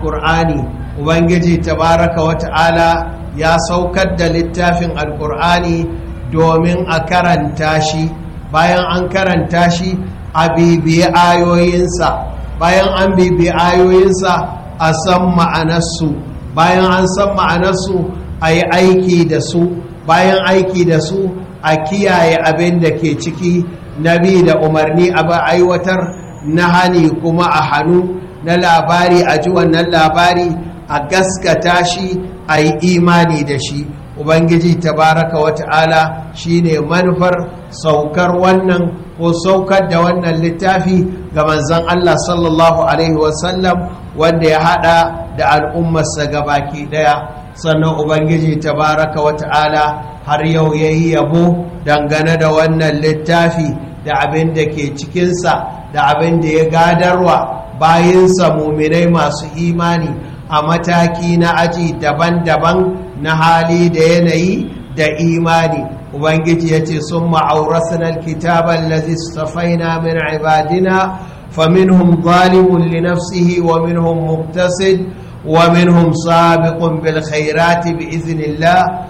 ƙur'ani ubangiji tabaraka wata'ala ya saukar da littafin alƙur'ani domin a karanta shi bayan an karanta shi a bibiyi ayoyinsa bayan an bibiyi ayoyinsa a san ma'anarsu bayan an san ma'anarsu a yi aiki da su bayan aiki da su a kiyaye abin da ke ciki na bi da umarni a ba aiwatar na hani kuma a hannu na labari a ji wannan labari a gaskata shi a yi imani da shi ubangiji tabaraka wata'ala shine manufar saukar wannan ko saukar da wannan littafi ga manzon Allah sallallahu alaihi wasallam wanda ya hada da al'ummarsa gabaki daya sannan ubangiji tabaraka wata'ala har yau yayi yabo dangane da wannan littafi da abin da ke cikinsa da abin da ya gadarwa bayinsa muminai masu imani a mataki na aji daban-daban na hali da yanayi da imani ubangiji ya ce sun ma'aurasunan kitaban lazi safaina min ibadina faminhum zalimun li nafsihi wa minhum muktasid wa minhum sabiqun bil khairati bi iznillah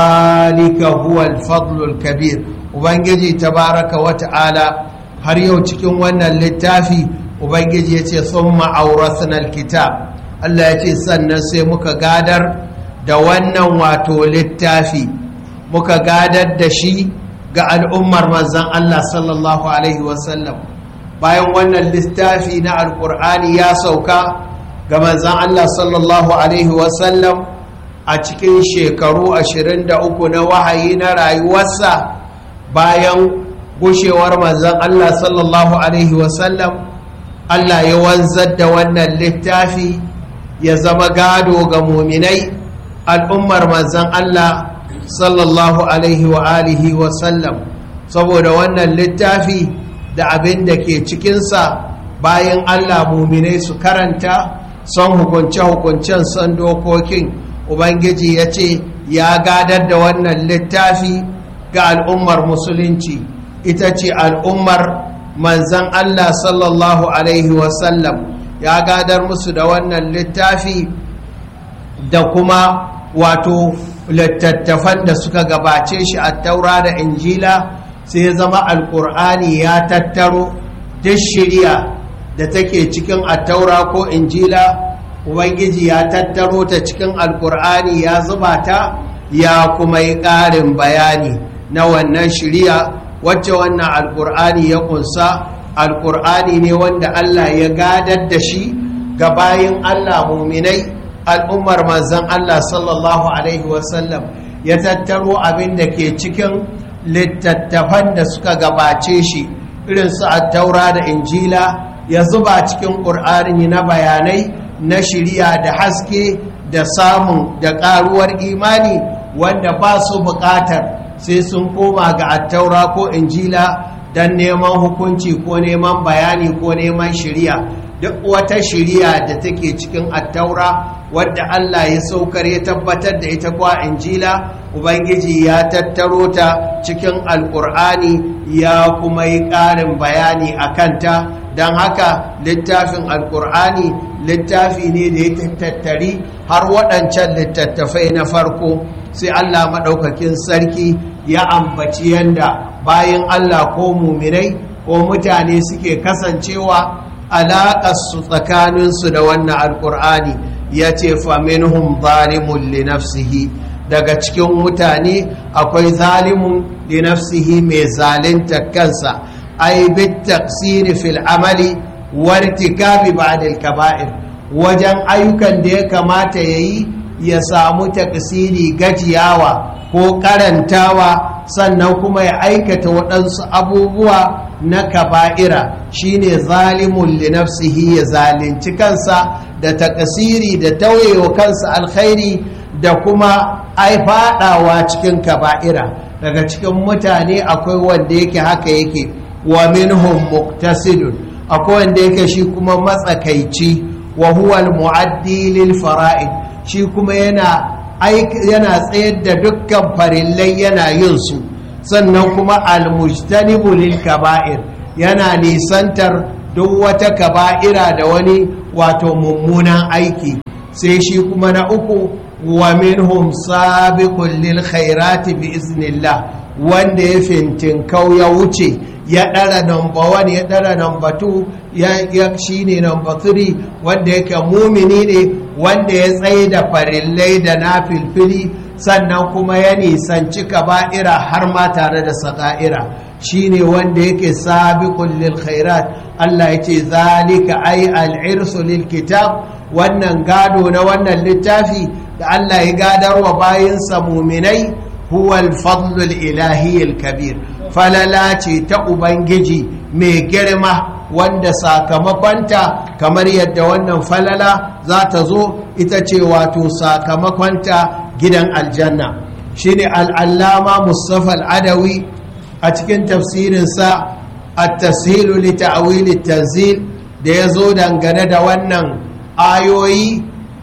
zalika huwa al kabir ubangiji tabaraka wa ta'ala har yau cikin wannan littafi ubangiji ya ce sun ma'aurasunan kitab Allah ya ce sannan sai muka gadar da wannan wato littafi muka gadar da shi ga al'ummar manzan Allah sallallahu Alaihi wasallam bayan wannan littafi na alkur'ani ya sauka ga manzan Allah sallallahu Alaihi wasallam a cikin shekaru 23 na wahayi na rayuwarsa bayan gushewar manzan Allah sallallahu Alaihi wasallam Allah ya wanzar da wannan littafi ya zama gado ga muminai al'ummar manzan Allah sallallahu alaihi wa alihi wa sallam saboda wannan littafi da abin da ke cikinsa bayan Allah muminai su karanta son hukunce-hukuncen son dokokin ubangiji ya ce ya gadar da wannan littafi ga al'ummar musulunci ita ce al'ummar manzan Allah sallallahu alaihi wa sallam ya gadar musu da wannan littafi da kuma wato littattafan da suka gabace shi a taura da injila sai ya zama alkur'ani ya tattaro duk shirya da take cikin attaura ko injila ubangiji ya tattaro ta cikin alkur'ani ya zuba ta ya kuma yi ƙarin bayani na wannan shirya wacce wannan alkur'ani ya kunsa alkur'ani ne wanda Allah ya gadar da shi ga bayin Allah muminai al'ummar manzan Allah sallallahu Alaihi wasallam ya tattaro abin da ke cikin littattafan da suka gabace shi irin su taura da injila ya zuba cikin ƙur'ani na bayanai na shirya da haske da samun da ƙaruwar imani wanda ba su buƙatar sai sun koma ga attaura ko injila don neman hukunci ko neman bayani ko neman shirya duk wata shirya da take cikin attaura wadda Allah ya saukar ya tabbatar da ita kwa injila ubangiji ya tattaro ta cikin alkur'ani ya kuma yi ƙarin bayani a kanta don haka littafin alkur'ani littafi ne da ya tattari har waɗancan littattafai na farko sai Allah maɗaukakin sarki ya ambaci yanda bayan Allah ko muminai ko mutane suke kasancewa alaƙarsu tsakaninsu da wannan alƙur'ani ya ce faminhum zalimun li nafsihi daga cikin mutane akwai zalimun li nafsihi mai zalinta kansa ai bit taqsiri fil amali wartikabi ba'da al kaba'ir wajen ayyukan da ya kamata yayi ya samu taqsiri gajiyawa ko karantawa sannan kuma ya aikata waɗansu abubuwa na kaba'ira shine zalimun li nafsihi ya zalunci kansa da takasiri da tauyewa kansa alkhairi da kuma ai fadawa cikin kaba'ira daga cikin mutane akwai wanda yake haka yake wa minhum muqtasidun akwai wanda yake shi kuma matsakaici wa huwa al-mu'addi lil fara'id shi kuma yana yana tsayar da dukkan farillai yana yin su sannan kuma almujtanibu lil kaba'ir yana nisantar duk wata kaba'ira da wani wato mummunan aiki sai shi kuma na uku wa minhum sabiqun lil khairati bi iznillah wanda ya fintinkau ya wuce ya ɗara number one ya ɗara number two ya shi ne number three wanda yake mumini ne wanda ya tsaye da farillai da na filfili sannan kuma ya nisanci kaba'ira har ma tare da saka'ira shi ne wanda yake sabiqun lil khairat Allah ya ce zalika ai al'irsu lil kitab wannan gado na wannan littafi da Allah ya gadarwa bayansa muminai huwa al-fadlul ilahi al-kabir falala ce ta ubangiji mai girma wanda sakamakonta kamar yadda wannan falala za ta zo ita ce wato sakamakonta gidan aljanna shine al'allama mustafa al'adawi a cikin tafsirinsa at-tashilu li ta'wil tanzil da ya zo dangane da wannan ayoyi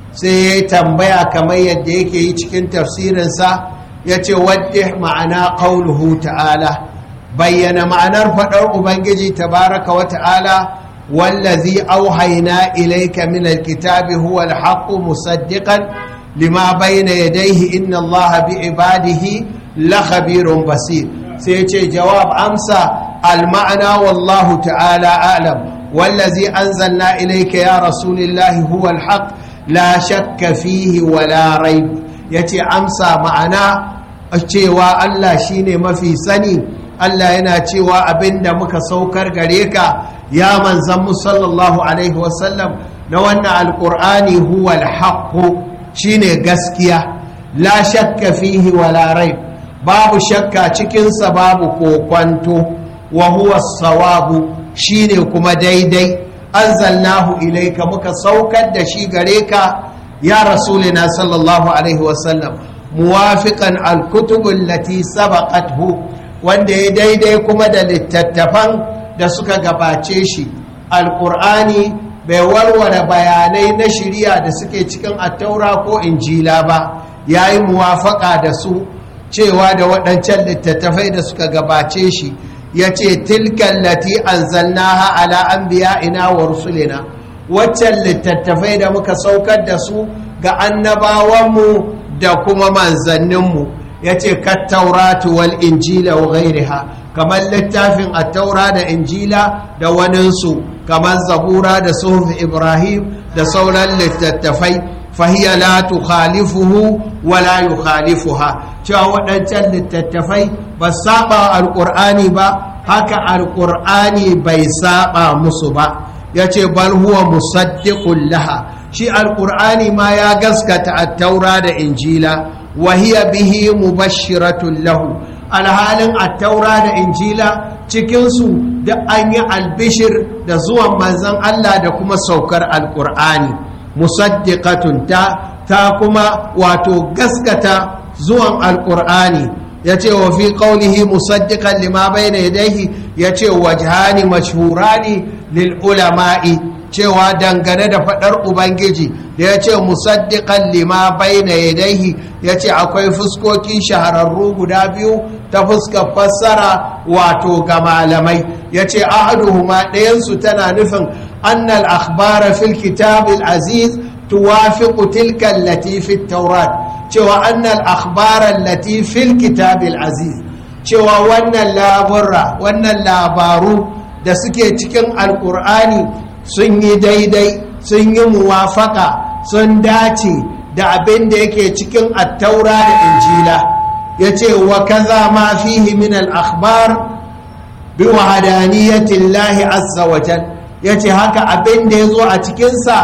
sai ya tambaya kamar yadda yake yi cikin tafsirinsa ya ce wadda ma'ana ƙaunuhu ta'ala bayyana ma'anar faɗar ubangiji tabaraka wa ta'ala wallazi auhaina ilaika min alkitabi huwa alhaqqu musaddiqan lima bayna yadayhi inna allaha bi ibadihi la khabirun basir sai ce jawab amsa alma'ana wallahu ta'ala a'lam wallazi anzalna ilayka ya rasulillahi huwa alhaq la shakka fihi wala raib yace amsa ma'ana cewa Allah shine mafi sani Allah yana cewa abinda muka saukar gare ka ya manzan mu sallallahu alaihi wasallam na wannan alqur'ani huwa alhaq shine gaskiya la shakka fihi wala raib babu shakka cikin sa babu kokwanto wa huwa sawabu shine kuma daidai anzalnahu ilayka muka saukar da shi gare ka ya rasulina sallallahu alaihi wasallam muwafiqan alkutubul lati sabaqathu wanda ya daidai kuma da littattafan da suka gabace shi alqur'ani bai warware bayanai na shari'a da suke cikin attaura ko injila ba yayi muwafaka da su cewa da waɗancan littattafai da suka gabace shi yace tilkan lati anzalnaha ala anbiya'ina wa rusulina waccan littattafai da muka saukar da su ga annabawanmu da kuma manzanninmu ya ce kattauratu wal injila wa gairiha kamar littafin attaura da injila da waninsu kamar zabura da suhuf ibrahim da sauran littattafai fahiya la tukhalifuhu wa la yukhalifuha cewa waɗancan littattafai ba saba alƙur'ani ba haka alƙur'ani bai saba musu ba ya ce bal huwa musaddiqun laha shi alƙur'ani ma ya gaskata attaura da injila wa hiya bihi mubashiratun lahu alhalin attaura da injila cikinsu da an yi albishir da zuwan manzon Allah da kuma saukar alƙur'ani musaddiqatun ta ta kuma wato gaskata zuwan alƙur'ani ya ce wa fi ƙaunihi musaddiqan lima bai na yadaihi ya ce wajhani mashhurani lil ulama'i cewa dangane da faɗar ubangiji da ya ce musaddiqan lima bai na yadaihi ya ce akwai fuskoki shahararru guda biyu ta fuskar fassara wato ga malamai ya ce ahaduhuma ɗayansu tana nufin annal akhbara fil kitabil aziz tuwafiqu tilka allati fit taurat cewa annal akhbaran lati fil kitabil aziz cewa wannan laburra wannan labaru da suke cikin alkur'ani sun yi daidai sun yi muwafaka sun dace da abin da yake cikin attaura da injila ya ce wa kaza ma fihi min al-akhbar bi wahadaniyatin lahi azza wajal ya ce haka abin da ya zo a cikinsa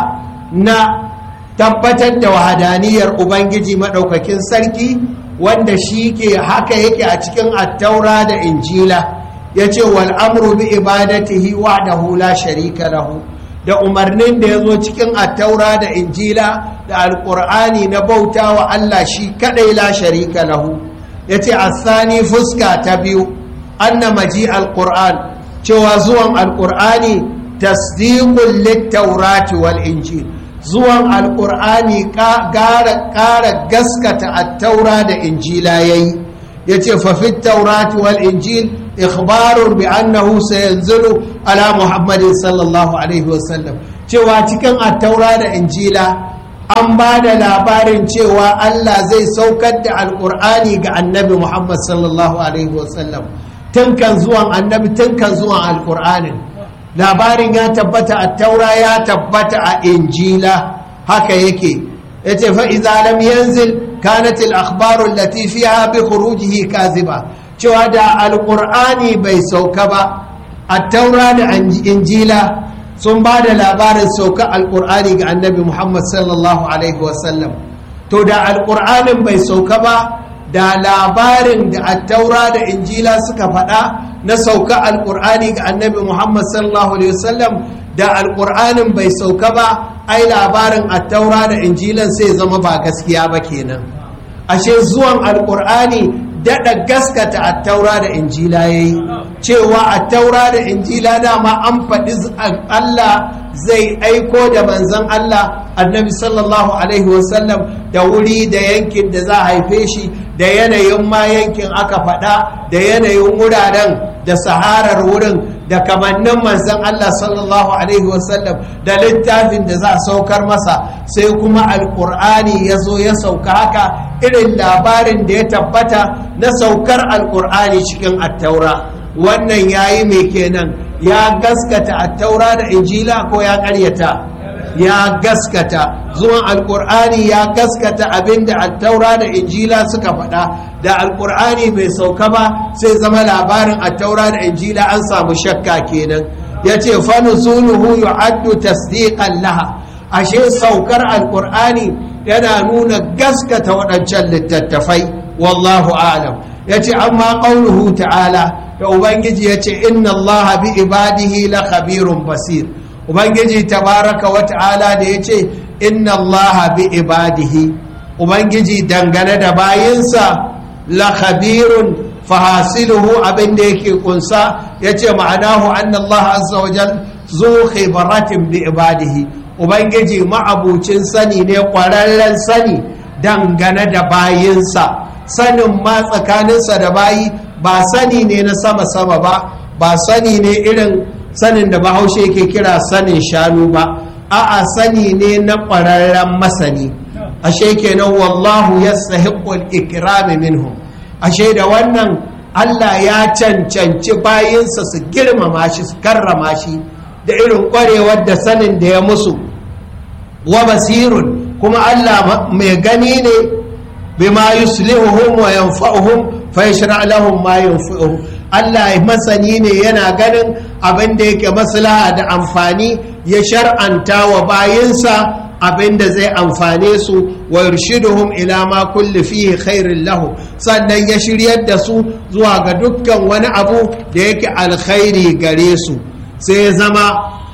na tabbatar da wahadaniyar ubangiji maɗaukakin sarki wanda shi ke haka yake a cikin attaura da injila ya ce wal'amru bi ibadatihi wahdahu la sharika lahu da umarnin da ya zo cikin attaura da injila da alƙur'ani na bauta wa Allah shi kaɗai la sharika lahu ya ce asani fuska ta biyu anna maji alƙur'an cewa zuwan alƙur'ani tasdiqun littaurati wal injil zuwan alƙur'ani ƙara gaskata attaura da injila ya yi ya ce fafit taurati wal injil ikhbarun bi annahu sayanzilu ala muhammadin sallallahu alaihi wasallam cewa cikin attaura da injila an ba da labarin cewa Allah zai saukar da alkur'ani ga annabi muhammad sallallahu alaihi wasallam tun kan zuwan annabi tun kan zuwan alkur'anin labarin ya tabbata a taura ya tabbata a injila haka yake ya ce fa'iza lam yanzil kanatil akhbarun latifiya bi khurujihi kaziba cewa da alƙur'ani bai sauka ba a taura da injila sun ba da labarin sauka alƙur'ani ga annabi muhammad sallallahu alaihi wasallam to da alƙur'anin bai sauka ba da labarin da attaura da injila suka faɗa na sauka alƙur'ani ga annabi muhammad sallallahu alaihi wasallam da alƙur'anin bai sauka ba ai labarin attaura da injilan sai zama ba gaskiya ba kenan ashe zuwan alƙur'ani daɗa gaskata attaura da injila ya yi cewa attaura da injila dama an faɗi allah zai aiko da manzan allah annabi sallallahu alaihi wasallam da wuri da yankin da za a haife shi da yanayin ma yankin aka faɗa da yanayin wuraren da saharar wurin da kamannin manzan Allah sallallahu Alaihi wasallam da littafin da za a saukar masa sai kuma alƙur'ani ya zo ya sauka haka irin labarin da ya tabbata na saukar alƙur'ani cikin attaura wannan ya yi mai kenan ya gaskata attaura da injila ko ya ƙaryata ya gaskata zuwan alkur'ani ya gaskata abinda attaura da injila suka faɗa da alkur'ani bai sauka ba sai zama labarin attaura da injila an samu shakka kenan ya ce fanuzuluhu yu'addu tasdiqan laha ashe saukar alkur'ani yana nuna gaskata waɗancan littattafai wallahu alam ya ce amma ƙaunuhu ta'ala da ubangiji ya ce inna allaha bi ibadihi la khabirun basir ubangiji tabaraka wa ta'ala da ya ce inna allaha bi ibadihi ubangiji dangane da bayinsa la khabirun fahasiluhu abin da yake kunsa ya ce ma'anahu anna allaha azza wa jal zu khibaratin bi ibadihi ubangiji ma'abucin sani ne kwararren sani dangane da bayinsa sanin ma tsakaninsa da bayi ba sani ne na sama-sama ba ba sani ne irin sanin da bahaushe ke kira sanin shanu ba a'a sani ne na ƙwararren masani ashe kenan wallahu ya sahiƙul ikirami minhum ashe da wannan allah ya cancanci bayinsa su girmama shi su karrama shi da irin ƙwarewar da sanin da ya musu wa basirun kuma allah mai gani ne bima yuslihuhum wa yanfa'uhum fa yashra lahum ma yanfa'uhum Allah masani ne yana ganin abin da yake maslaha da amfani ya shar'anta wa bayinsa abin da zai amfane su wa yurshiduhum ila ma kulli fihi khairin lahu sannan ya shiryar da su zuwa ga dukkan wani abu da yake alkhairi gare su sai ya zama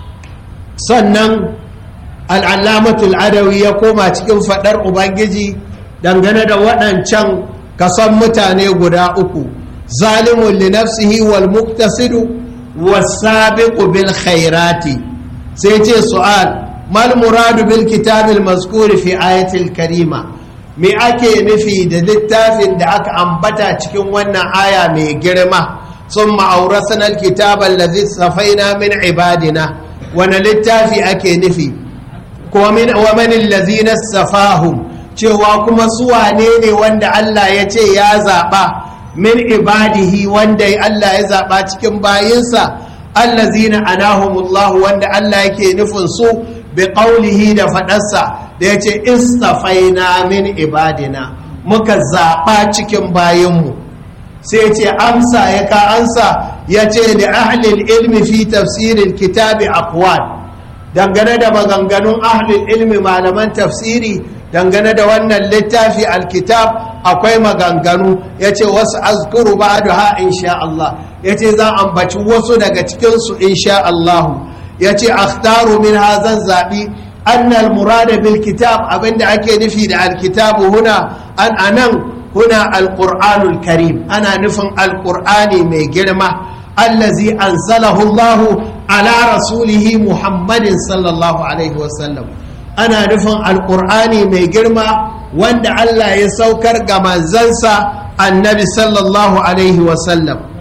sannan al'allamatul adawi ya koma cikin fadar ubangiji dangane da waɗancan kasan mutane guda uku zalimun li nafsihi wal muktasidu wasabiqu bil khairati sai ce su'al mal muradu bil kitabil mazkuri fi ayatil karima me ake nufi da littafin da aka ambata cikin wannan aya mai girma sun ma'aurasana alkitaba allazi safaina min ibadina wani littafi ake nufi wa min allazina safahum cewa kuma su wane ne wanda Allah ya ce ya zaɓa min ibadihi wanda Allah ya zaɓa cikin bayinsa allazina anahumullahu wanda Allah yake nufin su bi qaulihi da faɗarsa da ya ce istafaina min ibadina muka zaɓa cikin bayinmu sai ce amsa ya ka ansa ya ce da ahlil ilmi fi tafsirin kitabi aqwal dangane da maganganun ahlil ilmi malaman tafsiri dangane da wannan littafi alkitab akwai maganganu ya ce wasu azkuru ba da ha insha Allah ya ce za ambaci wasu daga cikinsu insha Allah ya ce akhtaru min hazan zaɓi annal murada bil kitab abinda ake nufi da alkitabu huna an anan huna alqur'anul karim ana nufin alqur'ani mai girma allazi anzalahu Allah ala rasulihi muhammadin sallallahu alaihi wasallam ana nufin alkur'ani mai girma wanda Allah ya saukar ga manzansa annabi sallallahu alaihi wasallam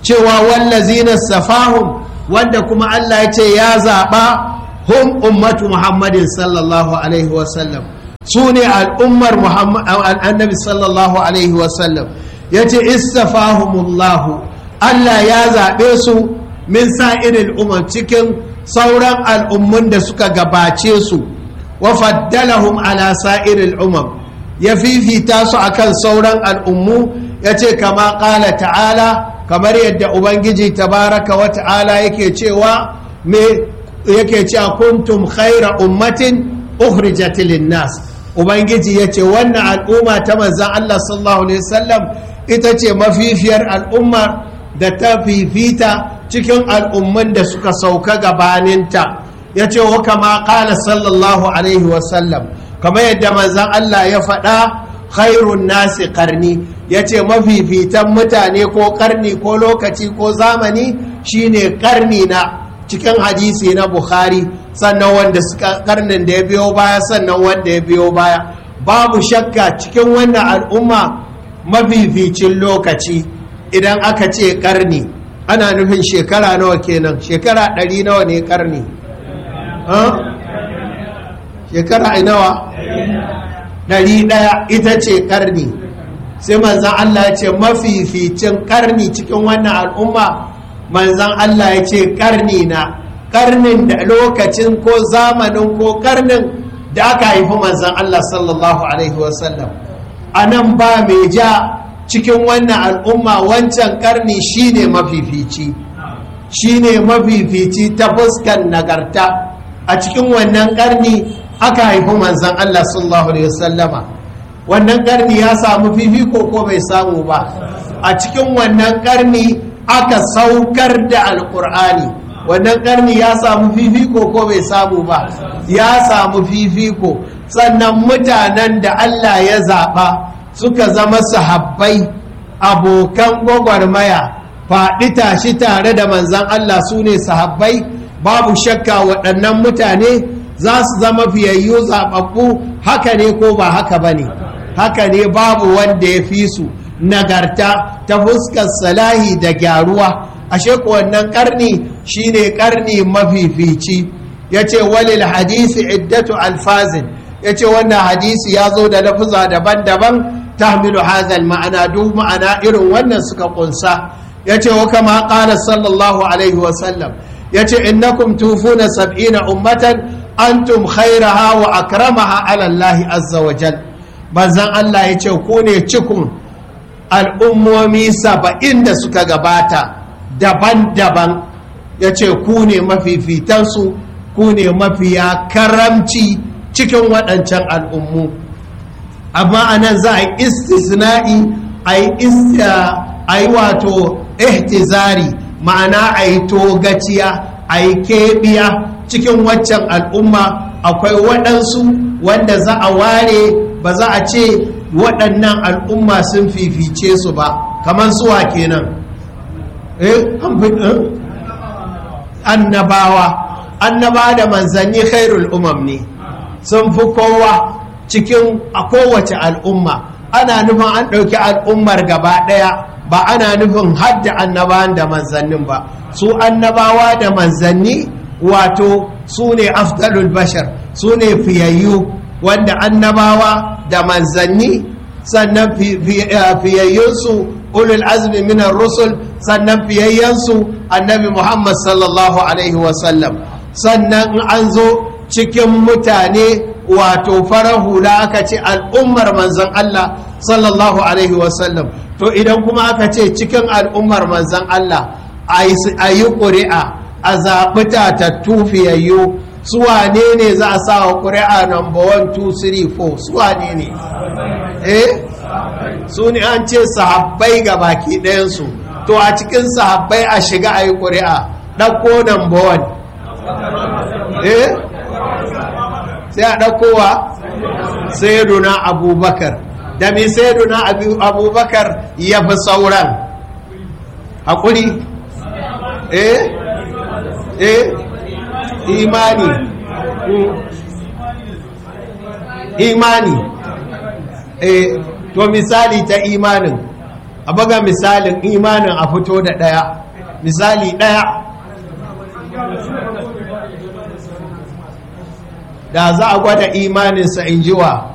cewa wallazina safahum wanda kuma Allah ya ce ya zaɓa hum ummatu muhammadin sallallahu alaihi wasallam su ne al'ummar annabi sallallahu alaihi wasallam ya ce istafahumullahu Allah ya zaɓe su min sa'irin umar cikin sauran al'ummun da suka gabace su wa faddalahum ala sa'irin umar ya fifita su akan sauran al'ummu ya ce kama ƙala ta'ala kamar yadda ubangiji tabaraka wa ta'ala yake cewa me yake cewa kuntum khaira ummatin ukhrijat nas ubangiji yace wannan al'umma ta manzon Allah sallallahu alaihi wasallam ita ce mafifiyar al'umma da ta fifita cikin al'umman da suka sauka gabaninta yace wa kama qala sallallahu alaihi wasallam kamar yadda manzon Allah ya faɗa khairun nasi karni ya ce mafifitan mutane ko karni ko lokaci ko zamani shine karni na cikin hadisi na bukhari sannan wanda suka karnin da ya biyo baya sannan wanda ya biyo baya babu shakka cikin wannan al'umma mafificin lokaci idan aka ce karni ana nufin shekara nawa kenan shekara ɗari nawa ne karni shekara nawa ɗari ɗaya ita ce ƙarni sai manzan Allah ya ce mafificin ƙarni cikin wannan al'umma manzan Allah ya ce ƙarni na ƙarnin da lokacin ko zamanin ko ƙarnin da aka haifi manzan Allah sallallahu Alaihi wasallam a nan ba mai ja cikin wannan al'umma wancan ƙarni shine mafifici shine mafifici ta fuskan nagarta a cikin wannan ƙarni aka haifi manzan Allah sallallahu Alaihi wasallama wannan karni ya samu fifiko ko bai samu ba a cikin wannan karni aka saukar da alkur'ani wannan karni ya samu fifiko ko bai samu ba ya samu fifiko sannan mutanen da Allah ya zaɓa suka zama sahabbai abokan gwagwarmaya faɗi tashi tare da manzan Allah su ne sahabbai babu shakka waɗannan mutane za su zama fiyayyu zaɓaɓɓu haka ne ko ba haka ba ne haka ne babu wanda ya fi su nagarta ta fuskar salahi da gyaruwa ashe ko wannan karni shine karni mafifici ya ce walil hadisi iddatu alfazin ya ce wannan hadisi ya zo da lafuza daban-daban tahmilu hazal ma'ana duk ma'ana irin wannan suka kunsa ya ce wa kama ƙala sallallahu alaihi wasallam ya ce innakum tufuna sab'ina ummatan antum khairaha wa akramaha ala Allah azza wa jal manzon Allah ya ce ku ne cikun al'ummomi saba'in da suka gabata daban-daban ya ce ku ne mafifitansu ku ne mafiya karamci cikin waɗancan al'ummu amma a nan za a yi istisna'i a yi wato ihtizari ma'ana a yi togaciya a yi keɓiya cikin waccan al'umma akwai waɗansu wanda za a ware ba za a ce waɗannan al'umma sun fifice su ba kamar suwa kenan eh annabawa annaba da manzanni khairul umam ne sun fi kowa cikin a kowace al'umma ana nufin an ɗauki al'ummar gaba ɗaya ba ana nufin hadda annabawan da manzannin ba su annabawa da manzanni wato su ne afdalul bashar su ne fiyayyu wanda annabawa da manzanni sannan fiyayyunsu ulul azmi minar rusul sannan fiyayyansu annabi muhammad sallallahu alaihi wasallam sannan an zo cikin mutane wato farar hula aka ce al'ummar manzan Allah sallallahu alaihi wasallam to idan kuma aka ce cikin al'ummar manzan Allah a yi ƙuri'a a zaɓi tatattu fiyayyu su wane ne za a sa wa ƙuri'a number 1 2 3 4 su wane ne eh su ne an ce sahabbai ga baki ɗayansu to a cikin sahabbai a shiga a yi ƙuri'a ɗauko number 1 eh sai a ɗaukowa sayyiduna abubakar da mai sayyiduna abubakar ya fi sauran haƙuri eh eh imani imani eh to misali ta imanin a baga misalin imanin a fito da ɗaya misali ɗaya da za a gwada imaninsa in jiwa